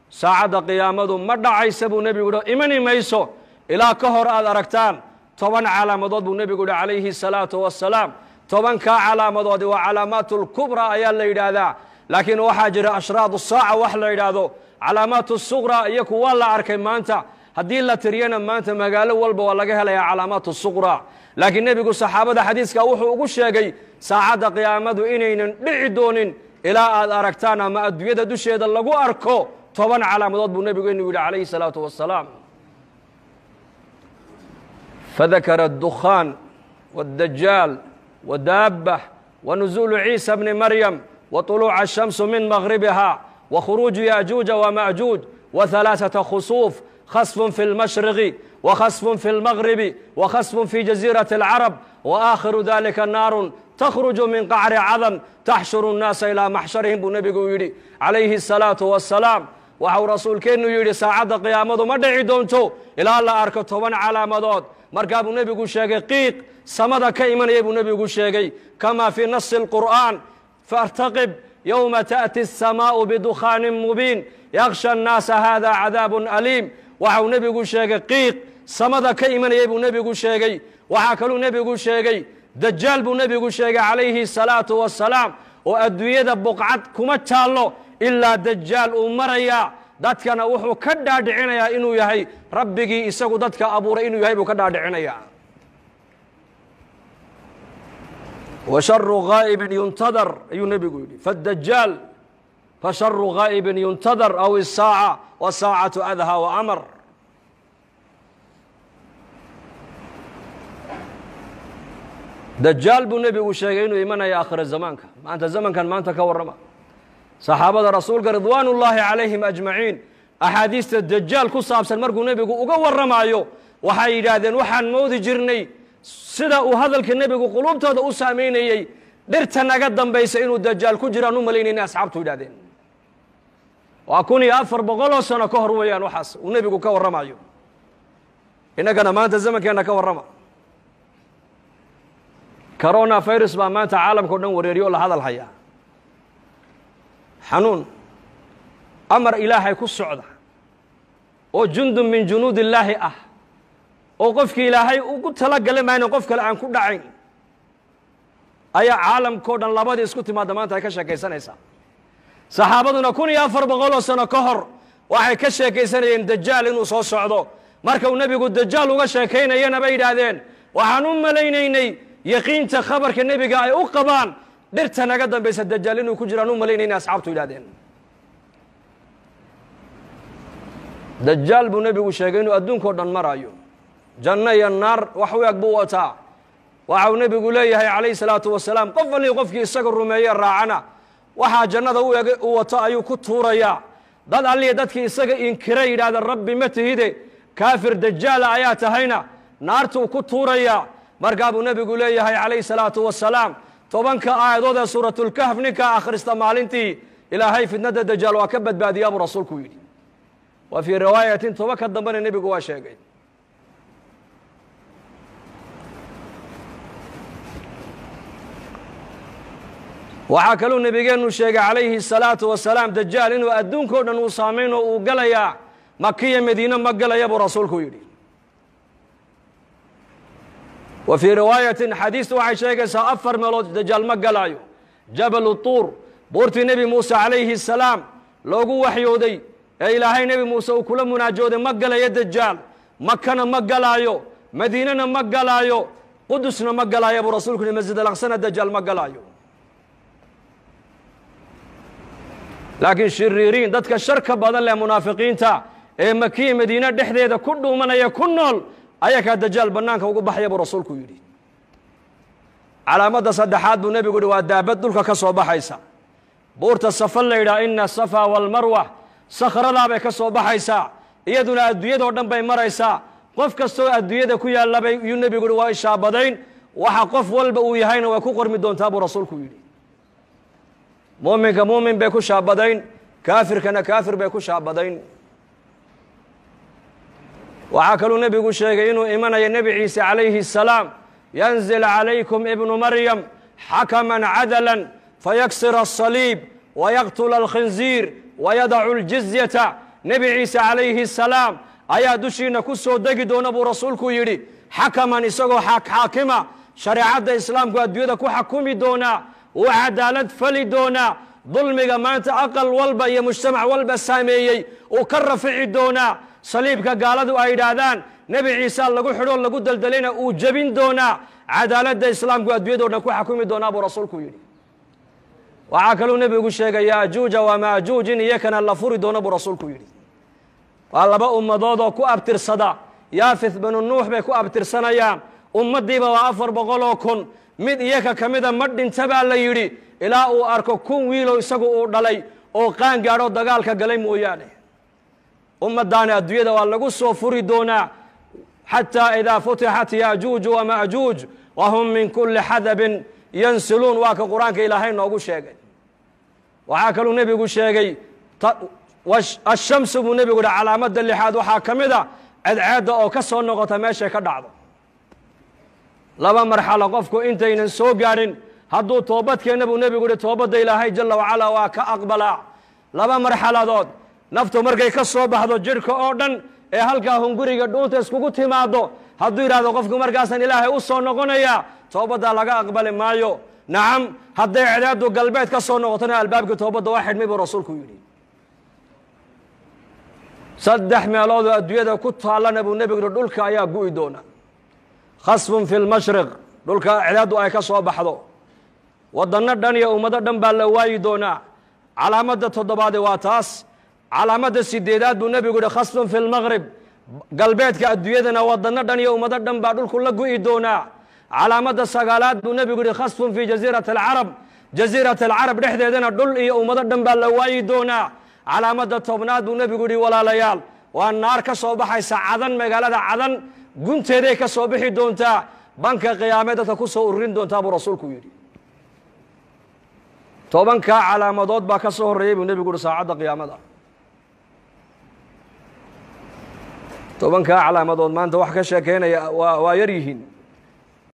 saacadda qiyaamadu ma dhacaysa buu nebigu yihi imani mayso ilaa ka hor aad aragtaan toban calaamadood buu nebigu yihi calayhi salaatu wassalaam tobankaa calaamadoodi waa calaamaat lkubraa ayaa la yidhaahdaa laakiin waxaa jira ashraad saaca wax la yidhaahdo calaamaat suqra iyaku waa la arkay maanta haddii la tiriyana maanta magaalo walba waa laga helayaa calaamaat suqra laakiin nebigu saxaabada xadiiska wuxuu ugu sheegay saacadda qiyaamadu inaynan dhici doonin ilaa aad aragtaan ama adduunyada dusheeda lagu arko toban calaamadood buu nebigu inuu yidhi calayhi salaatu wassalaam fadakara addukhaan wاddajaal wadaabah wanuzuulu ciisa bni maryam وطلوع الشمس من مغربها وخروج ياجوج وماجوج وثلاثة خسوف خسف في المشرق وخسف في المغرب وخسف في جزيرة العرب وآخر ذلك نار تخرج من قعر عظم تحشر الناس إلى محشرهم بنبي يدي عليه الصلاة والسلام waxau rasuulkeennu yidhi saacadda qiyaamadu ma dhici doonto ilaa la arko toban calaamadood markaa buu nebigu sheegay qiiq samada ka imanaya buu nebigu sheegay kamaa fii nasi اlqur'aan فارتقب يوم تأتي السماء بدخان مبين يغشى الناس هذا عذاب أليم waxau nebigu sheegay qiiq samada ka imanayay buu nebigu sheegay waxaa kaluu nebigu sheegay dajaal buu nebigu sheegay calayhi الsalaaةu wasalaam oo adduunyada buqcad kuma taallo ilaa dajaal uu marayaa dadkana wuxuu ka dhaadhicinayaa inuu yahay rabbigii isagu dadka abuuray inuu yahay buu ka dhaadhicinayaa وشر غائب ينتظر ayuu nebigu yidhi فالدجاal فشر غائب ينتظر أو الساعة والساعة أdhى وأmر dajaal buu nebigu sheegay inuu imanaya akhira zamaanka maanta zamankan maanta ka warrama saxaabada rasuulka ridwaan ullaahi calayhim ajmaciin axaadiista dajaal ku saabsan markuu nebigu uga warramaayo waxay yidhaahdeen waxaan moodi jirnay sida uu hadalka nebigu quluubtooda u saamaynayey dhirta naga dambaysa inuu dajaal ku jiraan u malaynayna asxaabtu yidhahdeen waa kun iyo afar boqoloo sano ka hor weeyaan waxaas uu nebigu ka warramayo innagana maanta zamankeenna ka warrama corona virus baa maanta caalamka o dhan wareeriyo o la hadal hayaa xanuun amar ilaahay ku socda oo jundun min junuud illaahi ah oo qofkii ilaahay ugu tala gala maayn qof kale aan ku dhacayn ayaa caalamkao dhan labadii isku timaadda maanta ay ka sheekaysanaysaa saxaabaduna kun iyo afar boqoloo sano ka hor waxay ka sheekaysanayeen dajaal inuu soo socdo marka uu nebigu dajaal uga sheekaynayana bay yidhaahdeen waxaan u malaynaynay yaqiinta khabarka nebiga ay u qabaan dhirta naga dambaysa dajaal inuu ku jiraan u malaynayna asxaabtu yidhahdeen dajaal buu nebigu sheegay inuu adduunkao dhan maraayo janno iyo naar wax u eg buu wataa waxau nebigu leeyahay calayhi salaatu wasalaam qof allii qofkii isaga rumeeye raacana waxaa jannada u eg u wato ayuu ku tuurayaa dad allii dadkii isaga inkira yidhahda rabbi ma tihide kaafir dajaala ayaa tahayna naartuu ku tuurayaa markaa buu nebigu leeyahay calayhi salaatu wasalaam tobanka aayadood ee suuratulkahf ninkaa akhrista maalintii ilaahay fitnadda dajaal waa ka badbaadiyaa buu rasuulku yidhi wa fii riwaayatin toba ka dambena nebigu waa sheegay waxaa kaluu nebigeennu sheegay calayhi الsalaatu wasalaam dajaal inuu adduunkao dhan uu saamayn oo uu galayaa makiya madiine ma galaya buu rasuulku yidhi wa fii riwaayatin xadiistu waxay sheegaysaa afar meelood dajaal ma galaayo jabalu tuur buurtii nebi muuse calayhi الsalaam loogu waxyooday ee ilaahay nebi muuse uu kula munaajooday ma galayo dajaal makana ma galaayo madiinena ma galaayo qudusna ma galaayo buu rasuulku yihi masjid alaqsana dajaal ma galaayo laakiin shiriiriin dadka sharka badan leh munaafiqiinta ee makiya madiine dhexdeeda ku dhuumanaya ku nool ayakaa dajaal bannaanka ugu baxaya buu rasuulku yidhi calaamadda saddexaad buu nebigu yihi waa daabad dhulka ka soo baxaysa buurta safa la yidhaha ina asafa waalmarwa sakhradaa bay ka soo baxaysaa iyaduna adduunyadao dhan bay maraysaa qof kastoo adduunyada ku yaallabay yuu nebigu yihi waa ishaabadayn waxa qof walba uu yahayna way ku qormi doontaa buu rasuulku yidhi muuminka muumin bay ku shaabadayn kaafirkana kaafir bay ku shaabadayn waxaa kaluu nebigu sheegay inuu imanayo nebi ciise calayhi الsalaam yanzil calaykum ibnu maryam xakaman cadala fayaksir الصaliib wayaqtula alkhinziir wayadacu اljizyata nebi ciise calayhi salaam ayaa dushiina ku soo degi doona buu rasuulku yidhi xakaman isagoo xaakima shareecadda islaamku adduunyada ku xakumi doonaa uu cadaalad fali doonaa dulmiga maanta aqal walba iyo mujtamac walba saameeyey uu ka rafici doonaa saliibka gaaladu ay yidhaahdaan nebi ciise lagu xidhoo lagu deldelayna uu jebin doonaa cadaaladda islaamku adduunyado dhan ku xakumi doonaa buu rasuulku yidhi waxaa kaluu nebigu sheegay yaajuuja waa maajuuj in iyakana la furi doono buu rasuulku yidhi waa laba ummadood oo ku abtirsada yaafith binu nuux bay ku abtirsanayaan ummaddiiba waa afar boqol oo kun mid iyaka ka mida ma dhinta baa la yidhi ilaa uu arko kun wiilow isagu uu dhalay oo qaan gaadho dagaalka galay mooyaane ummaddaani adduunyada waa lagu soo furi doonaa xataa idaa futixat yaajuuju wamaajuuj wahum min kulli xadabin yansiluun waa ka qur-aanka ilaahay noogu sheegay waxaa kaluu nebigu sheegay ashamsu buu nebigu yihi calaamadda lixaad waxaa ka mid a cadceedda oo ka soo noqota meeshay ka dhacdo laba marxalo qofku intaynan soo gaadhin hadduu toobadkeenna buu nebigu yihi toobadda ilaahay jalla wacalaa waa ka aqbalaa laba marxaladood naftu markay ka soo baxdo jidhka oo dhan ee halkaa hunguriga dhuunta iskugu timaado hadduu yidhahdo qofku markaasaan ilaahay u soo noqonayaa toobaddaa laga aqbali maayo nacam hadday cedaadu galbeed ka soo noqotona albaabkii toobadda waa xidhmay buu rasuulku yidhi saddex meeloodoo adduunyada ku taallana buu nebigu yihi dhulka ayaa gu'i doona khasfun fi lmashriq dhulka cedaadu ay ka soo baxdo waddanno dhan iyo ummado dhan baa la waayi doonaa calaamadda toddobaade waa taas calaamadda sideedaad buu nebigu yihi khasfun fi lmaqrib galbeedka adduunyadana waddanno dhan iyo ummado dhan baa dhulku la gu'i doonaa calaamadda sagaalaad buu nebigu yihi khasfun fii jasiirati alcarab jasiirati alcarab dhexdeedana dhul iyo ummado dhan baa la waayi doonaa calaamadda tobnaad buu nebigu yihi walaalayaal waa naar ka soo baxaysa cadan magaalada cadan gunteeday ka soo bixi doontaa banka qiyaame dadka ku soo ururin doontaa buu rasuulku yidhi tobankaa calaamadood baa ka soo horreeyey buu nebigu yihi saacadda qiyaamada tobankaa calaamadood maanta wax ka sheekeynaya waa waa yar yihiin